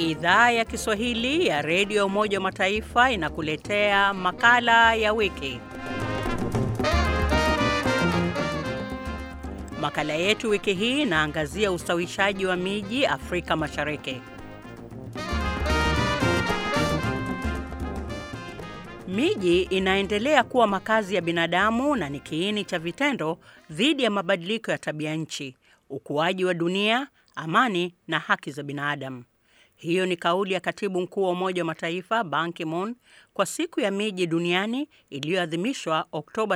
Idhaa ya Kiswahili ya Redio Umoja wa Mataifa inakuletea makala ya wiki. Makala yetu wiki hii inaangazia ustawishaji wa miji Afrika Mashariki. Miji inaendelea kuwa makazi ya binadamu na ni kiini cha vitendo dhidi ya mabadiliko ya tabia nchi, ukuaji wa dunia, amani na haki za binadamu. Hiyo ni kauli ya Katibu Mkuu wa Umoja wa Mataifa Ban Ki-moon kwa siku ya miji duniani iliyoadhimishwa Oktoba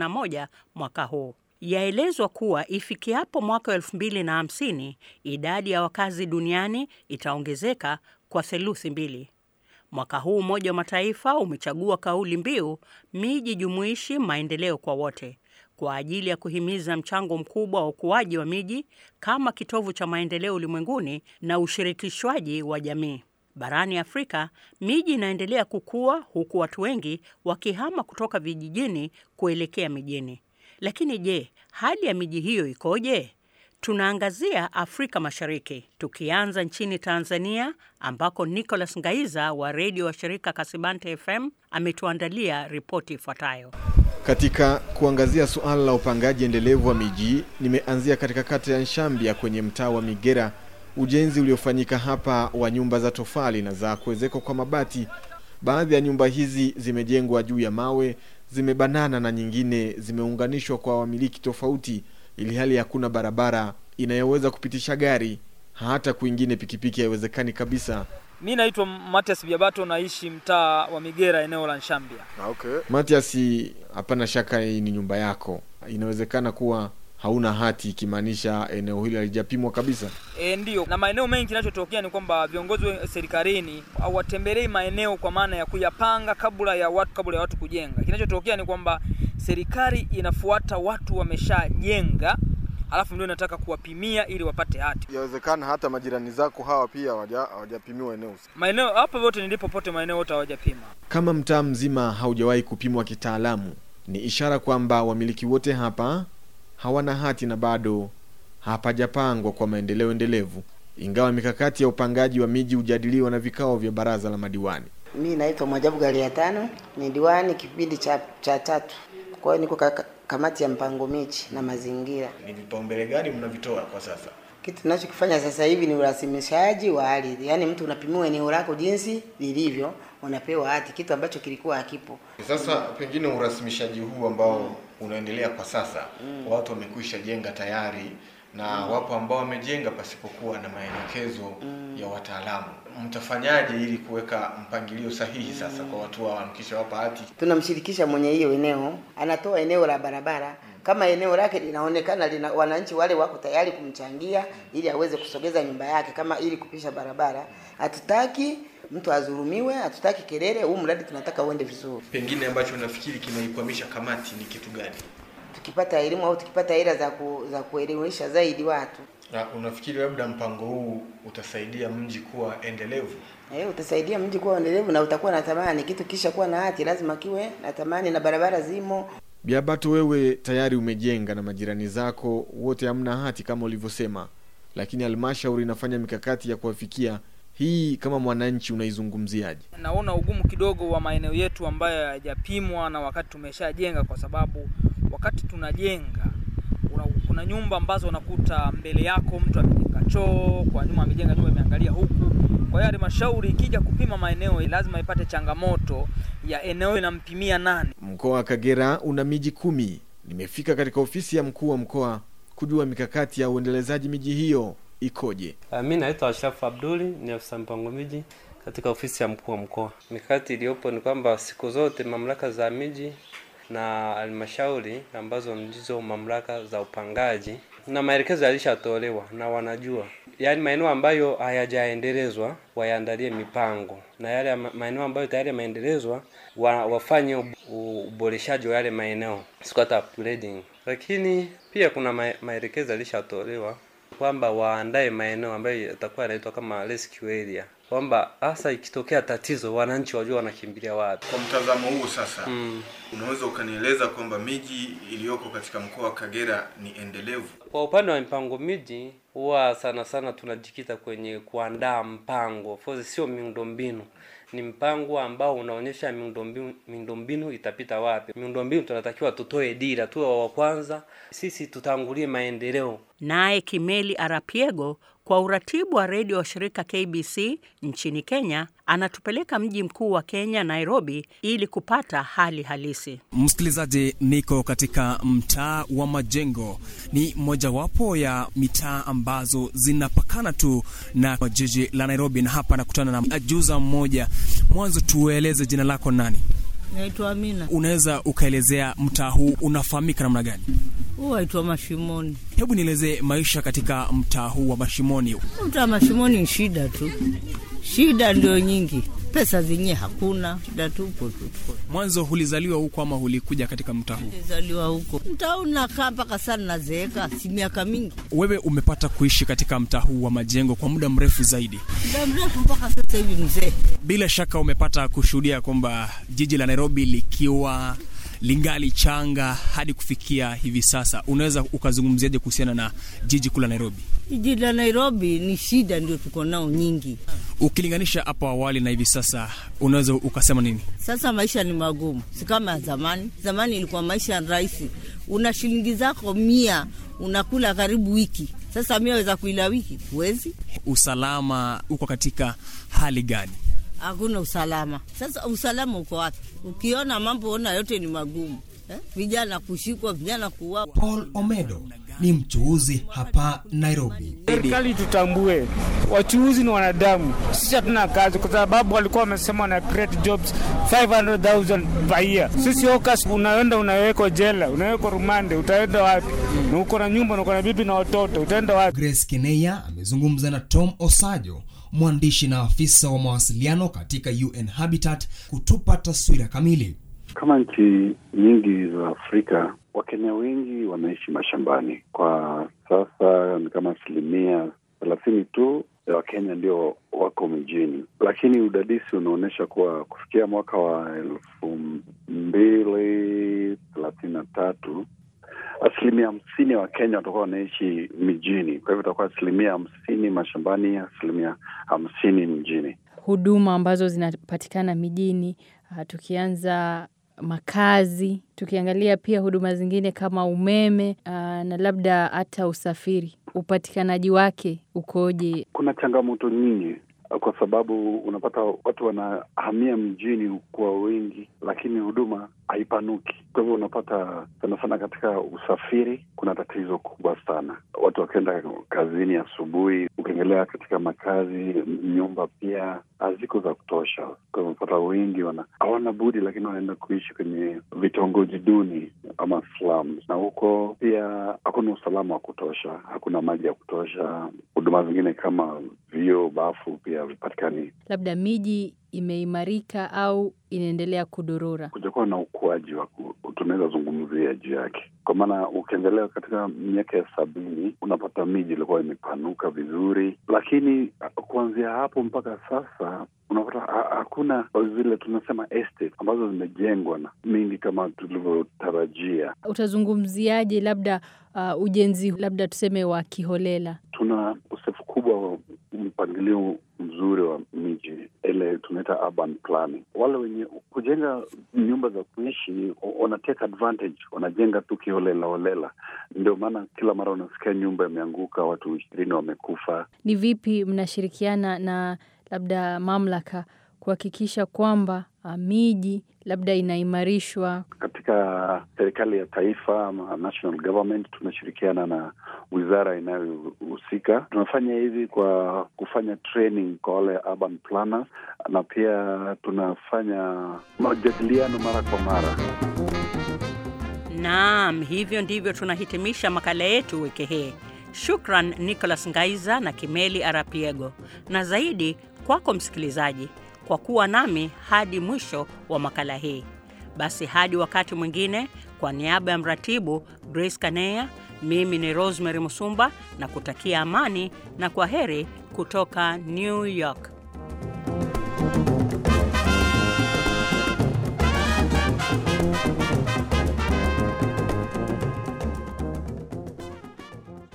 31 mwaka huu. Yaelezwa kuwa ifikiapo mwaka wa 2050 idadi ya wakazi duniani itaongezeka kwa theluthi mbili. Mwaka huu Umoja wa Mataifa umechagua kauli mbiu miji jumuishi, maendeleo kwa wote, kwa ajili ya kuhimiza mchango mkubwa wa ukuaji wa miji kama kitovu cha maendeleo ulimwenguni na ushirikishwaji wa jamii. Barani Afrika, miji inaendelea kukua huku watu wengi wakihama kutoka vijijini kuelekea mijini. Lakini je, hali ya miji hiyo ikoje? Tunaangazia Afrika Mashariki, tukianza nchini Tanzania ambako Nicholas Ngaiza wa redio wa shirika Kasibante FM ametuandalia ripoti ifuatayo. Katika kuangazia suala la upangaji endelevu wa miji, nimeanzia katika kata ya Nshambya kwenye mtaa wa Migera. Ujenzi uliofanyika hapa wa nyumba za tofali na za kuwezekwa kwa mabati. Baadhi ya nyumba hizi zimejengwa juu ya mawe, zimebanana na nyingine zimeunganishwa kwa wamiliki tofauti, ili hali hakuna barabara inayoweza kupitisha gari, hata kwingine pikipiki haiwezekani kabisa. Mi naitwa Matias Biabato, naishi mtaa wa Migera, eneo la Nshambya. Okay. Matias, hapana shaka hii ni nyumba yako, inawezekana kuwa hauna hati, ikimaanisha eneo hili halijapimwa kabisa. E, ndiyo. Na maeneo mengi kinachotokea ni kwamba viongozi wa serikalini hawatembelei maeneo kwa maana ya kuyapanga kabla ya watu kabla ya watu kujenga. Kinachotokea ni kwamba serikali inafuata watu wameshajenga alafu ndio inataka kuwapimia ili wapate hati. Yawezekana hata majirani zako hawa pia hawajapimiwa eneo. Maeneo hapo yote nilipo pote maeneo yote hawajapima. Kama mtaa mzima haujawahi kupimwa kitaalamu, ni ishara kwamba wamiliki wote hapa hawana hati na bado hapajapangwa kwa maendeleo endelevu, ingawa mikakati ya upangaji wa miji hujadiliwa na vikao vya baraza la madiwani. Mi naitwa Mwajabu Galia tano, ni diwani kipindi cha, cha tatu. Kwa hiyo niko kaka, kamati ya mpango miji na mazingira. Ni vipaumbele gani mnavitoa kwa sasa? Kitu tunachokifanya sasa hivi ni urasimishaji wa ardhi, yaani mtu unapimiwa eneo lako jinsi lilivyo, unapewa hati, kitu ambacho kilikuwa hakipo. Sasa pengine urasimishaji huu ambao unaendelea kwa sasa mm. watu wamekwisha jenga tayari na mm. wapo ambao wamejenga pasipokuwa na maelekezo mm. ya wataalamu. Mtafanyaje ili kuweka mpangilio sahihi sasa mm. kwa watu hao mkishawapa hati? Tunamshirikisha mwenye hiyo eneo, anatoa eneo la barabara mm. kama eneo lake linaonekana lina wananchi wale wako tayari kumchangia ili aweze kusogeza nyumba yake, kama ili kupisha barabara. Hatutaki mtu adhulumiwe, hatutaki kelele. Huu mradi tunataka uende vizuri. Pengine ambacho nafikiri kinaikwamisha kamati ni kitu gani? Tukipata elimu au tukipata hela za ku, za kuelimisha zaidi watu. Na unafikiri labda mpango huu utasaidia mji kuwa endelevu? Eh, utasaidia mji kuwa endelevu na utakuwa na thamani. Kitu kisha kuwa na hati lazima kiwe na thamani na barabara zimo. Biabato, wewe tayari umejenga na majirani zako wote hamna hati kama ulivyosema, lakini halmashauri inafanya mikakati ya kuwafikia hii kama mwananchi unaizungumziaje? Naona ugumu kidogo wa maeneo yetu ambayo hayajapimwa na wakati tumeshajenga, kwa sababu wakati tunajenga una, kuna nyumba ambazo unakuta mbele yako mtu amejenga choo, kwa nyuma amejenga nyumba imeangalia huku. Kwa hiyo halmashauri ikija kupima maeneo lazima ipate changamoto ya eneo inampimia nani. Mkoa wa Kagera una miji kumi. Nimefika katika ofisi ya mkuu wa mkoa kujua mikakati ya uendelezaji miji hiyo ikoje. Uh, mi naitwa Ashrafu Abduli, ni afisa mpango miji katika ofisi ya mkuu wa mkoa. Mikakati iliyopo ni kwamba siku zote mamlaka za miji na halmashauri ambazo ndizo mamlaka za upangaji na maelekezo yalishatolewa na wanajua, yaani maeneo ambayo hayajaendelezwa wayaandalie mipango, na yale maeneo ambayo tayari yameendelezwa wa, wafanye uboreshaji wa yale maeneo, siku hata upgrading. Lakini pia kuna maelekezo yalishatolewa kwamba waandae maeneo ambayo yatakuwa yanaitwa kama rescue area, kwamba hasa ikitokea tatizo wananchi wajua wanakimbilia wapi. Kwa mtazamo huu sasa, Mm. unaweza ukanieleza kwamba miji iliyoko katika mkoa wa Kagera ni endelevu? Kwa upande wa mipango miji huwa sana sana tunajikita kwenye kuandaa mpango. Of course sio miundombinu. Ni mpango ambao unaonyesha miundombinu miundombinu itapita wapi. Miundombinu tunatakiwa tutoe dira, tuwe wa kwanza, sisi tutangulie maendeleo. Naye Kimeli Arapiego kwa uratibu wa redio wa shirika KBC nchini Kenya anatupeleka mji mkuu wa Kenya Nairobi ili kupata hali halisi. Msikilizaji, niko katika mtaa wa Majengo. Ni mojawapo ya mitaa ambazo zinapakana tu na jiji la Nairobi, na hapa nakutana na ajuza mmoja. Mwanzo tueleze jina lako nani? Naitwa Amina. Unaweza ukaelezea mtaa huu unafahamika namna gani? Huu waitwa Mashimoni. Hebu nielezee maisha katika mtaa huu wa Mashimoni. Mtaa Mashimoni ni shida tu, shida ndio nyingi, pesa zenyewe hakuna, shida tupo tu. Mwanzo ulizaliwa huko ama ulikuja katika mtaa huu? Nilizaliwa huko mtaa huu, nakaa mpaka sana, nazeeka, si miaka mingi, Wewe umepata kuishi katika mtaa huu wa Majengo kwa muda mrefu zaidi. muda mrefu mpaka sasa hivi mzee. Bila shaka umepata kushuhudia kwamba jiji la Nairobi likiwa lingali changa hadi kufikia hivi sasa. Unaweza ukazungumziaje kuhusiana na jiji kuu la Nairobi Jiji la Nairobi ni shida ndio tuko nao nyingi. ukilinganisha hapo awali na hivi sasa? Unaweza ukasema nini? Sasa maisha ni magumu, si kama ya zamani. Zamani ilikuwa maisha rahisi, una shilingi zako mia unakula karibu wiki. Sasa mia weza kuila wiki? Huwezi. Usalama uko katika hali gani? hakuna usalama. Sasa usalama uko wapi? Ukiona mambo ona yote ni magumu eh? Vijana kushikwa, vijana kuuawa. Paul Omedo ni mchuuzi hapa Nairobi. Serikali tutambue wachuuzi ni wanadamu, sisi hatuna kazi, kwa sababu walikuwa wamesema wana create jobs 500,000 per year. Sisi hawkers, unaenda unawekwa jela, unawekwa rumande, utaenda wapi? Na uko na nyumba na uko na bibi na watoto, utaenda wapi? Grace Keneya amezungumza na Tom Osajo, mwandishi na afisa wa mawasiliano katika UN Habitat kutupa taswira kamili. Kama nchi nyingi za Afrika, Wakenya wengi wanaishi mashambani. Kwa sasa ni kama asilimia thelathini tu ya Wakenya ndio wako mijini, lakini udadisi unaonyesha kuwa kufikia mwaka wa elfu mbili thelathini na tatu asilimia hamsini ya Wakenya watakuwa wanaishi mijini. Kwa hivyo itakuwa asilimia hamsini mashambani, asilimia hamsini mjini. huduma ambazo zinapatikana mijini uh, tukianza makazi, tukiangalia pia huduma zingine kama umeme uh, na labda hata usafiri, upatikanaji wake ukoje? Kuna changamoto nyingi kwa sababu unapata watu wanahamia mjini kwa wengi, lakini huduma haipanuki. Kwa hivyo unapata sana sana katika usafiri kuna tatizo kubwa sana, watu wakienda kazini asubuhi. Ukiangalia katika makazi, nyumba pia haziko za kutosha. Kwa hivyo unapata wengi wana hawana budi, lakini wanaenda kuishi kwenye vitongoji duni ama slums, na huko pia hakuna usalama wa kutosha, hakuna maji ya kutosha. Huduma zingine kama vyoo, bafu pia havipatikani. Labda miji imeimarika au inaendelea kudorora? kujakuwa na ukuaji wa ku- tunaweza zungumzia juu yake, kwa maana ukiangalia katika miaka ya sabini unapata miji ilikuwa imepanuka vizuri, lakini kuanzia hapo mpaka sasa unapata ha- hakuna zile tunasema estate ambazo zimejengwa na mingi kama tulivyotarajia. Utazungumziaje labda uh, ujenzi labda tuseme wa kiholela? Tuna ukosefu kubwa wa mpangilio mzuri wa miji, ile tunaita urban planning. Wale wenye kujenga nyumba za kuishi wana take advantage, wanajenga tu kiholela holela. Ndio maana kila mara unasikia nyumba imeanguka, watu ishirini wamekufa. Ni vipi mnashirikiana na labda mamlaka kuhakikisha kwamba uh, miji labda inaimarishwa? Katika serikali ya taifa ama national government tunashirikiana na wizara inayohusika. Tunafanya hivi kwa kufanya training kwa wale urban planners, na pia tunafanya majadiliano mara kwa mara. Naam, hivyo ndivyo tunahitimisha makala yetu wiki hii. Shukran Nicholas Ngaiza na Kimeli Arapiego, na zaidi kwako msikilizaji kwa kuwa nami hadi mwisho wa makala hii. Basi hadi wakati mwingine, kwa niaba ya mratibu Grace Kaneya Mimi ni Rosemary Musumba na kutakia amani na kwa heri kutoka New York.